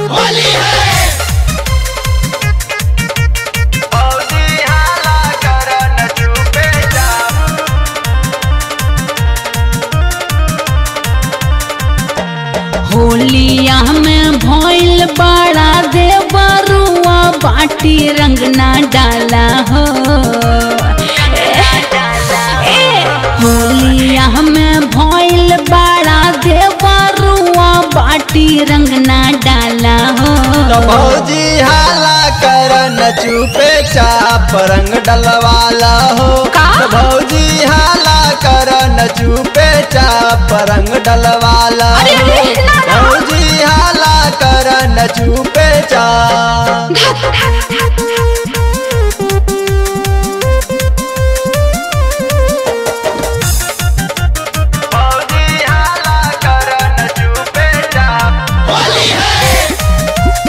होली है फौजी हाला करन चुपे चाप होलिया में भइल बड़ा देवरुआ बाटी रंग ना डाला हो ए, होलिया में भइल बड़ा देवरुआ बाटी रंग ना डाला हो तो फौजी हाला करन चुपे चाप रंग डलवाला हो का? तो फौजी हाला करन चुपे चाप रंग डलवाला अरे, हो अरे, ना, ना। फौजी हाला करन चुपे चाप फौजी हाला करन चुपे चाप होली है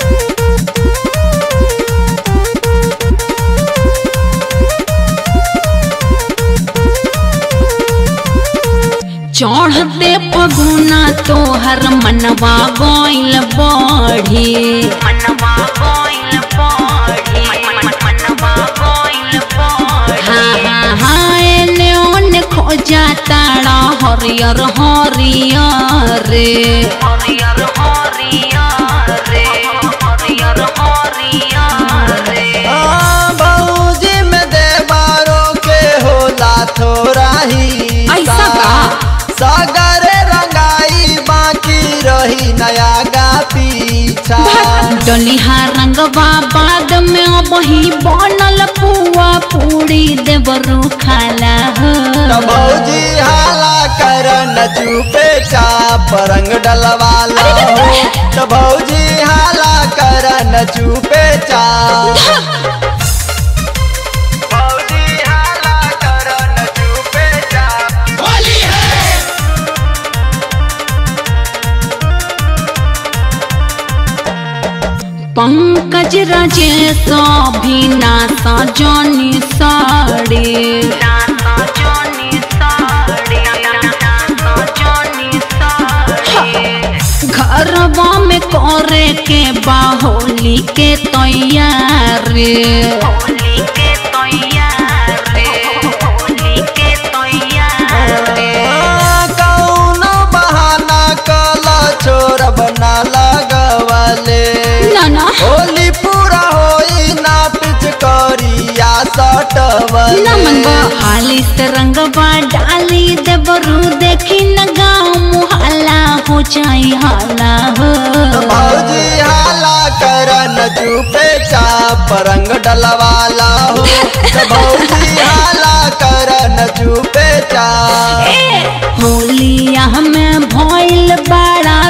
चढ़ते पगुना तोहर मनवा गइल बढ़ी मनवा गइल बढ़ी मनवा गइल बढ़ी हाँ हाँ हाँ एने ओने खोजा ताड़ा हरियर हरियर रे हरियर हरियर रे हरियर हरियर रे बाबूजी में देवारों के होला थोड़ा ही ऐसा का? सागर रंगाई बाकी रही नया गा पीछा डलिहा रंगवा बाद में अब ही बनल पुआ पूरी देवरू खाला हो तो भौजी हाला करन चुपे चाप रंग डलवाला हो तो भौजी हाला करन चुपे चाप भौजी हाला करन चुपे चाप होली है पंकज राजेश भी नासा जनी साड़ी घरवा में करे के बाहोली के तैयारी होली के तैयारी होली के तैयारी कौनो बहाना कला छोर बना लगवले ना ना होली पूरा होई ना पिच करिया सटवले नमन हाली से रंगवा डाली देवरू देखी न गाँव मुहल्ला हो जाई हाला हो भौजी हाला करन चुपे चाप रंग डलवाला हो तो भौजी